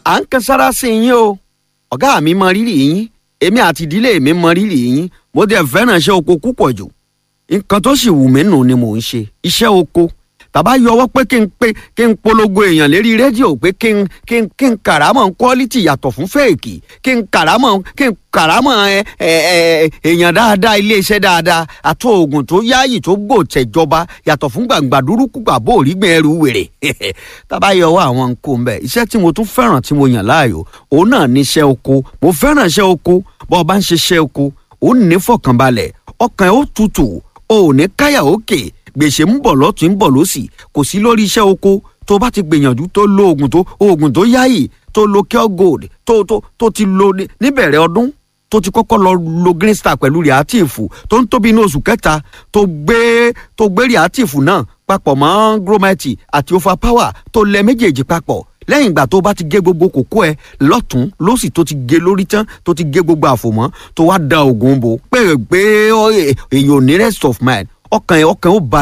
à ń kan sára sí yín o ọ̀gá mi mọ rírì yín èmi àti ìdílé mi mọ rírì yín mo dẹ̀ fẹ́ràn iṣẹ́ oko púpọ̀ jù nǹkan tó sì wù mí nù ni mò ń ṣe iṣẹ́ oko tàbá yọwọ́ pé kí n pé kí n polongo èèyàn lérí rédíò pé kí n kí n kí n kàrámọ̀ quality yàtọ̀ fún fẹ́ẹ̀kì kí n kàrámọ̀ kí n kàrámọ̀ ẹ ẹ ẹ èèyàn dáadáa iléeṣẹ́ dáadáa àti oògùn tó yáàyè tó gbò tẹ̀jọba yàtọ̀ fún gbàǹgbà dúrúkú gbàbó òrígbìn ẹrù wèrè tàbá yọwọ́ àwọn nǹkó ń bẹ̀ iṣẹ́ tí mo tún fẹ́ràn tí mo yàn láàyò òun náà ní iṣẹ́ oko mo fẹ́ràn iṣẹ́ oko bọ́ ọ bá ń ṣiṣẹ́ oko ó ní fọkànbalẹ̀ ọkàn ẹ̀ ó tutù ó ní káyà òkè gbèsè ń bọ̀ lọ́tún ń bọ̀ lọ́sì kò sí lórí iṣẹ́ oko tó bá ti gbìyànjú tó lo oògùn tó oògùn tó yáyì tó lo cure gold tó tó tó ti lo níbẹ̀rẹ̀ ọdún tó ti kọ́kọ́ lọ lo green star pẹ̀lú reactive tó ń tóbi ní oṣù kẹta tó gbé tó gbé reactive náà papọ̀ mọ́ gromite àti overpower tó lẹ méjèèjì papọ̀ lẹ́yìn ìgbà tó bá ti gé gbogbo kókó ẹ lọ́tún lọ́sì tó ti gé lórí tán tó ti gé gbogbo àfòmọ́ tó wá da oògùn bò pé pé èèyàn ò ní rest of mind ọkàn ẹ ọkàn ó balẹ̀.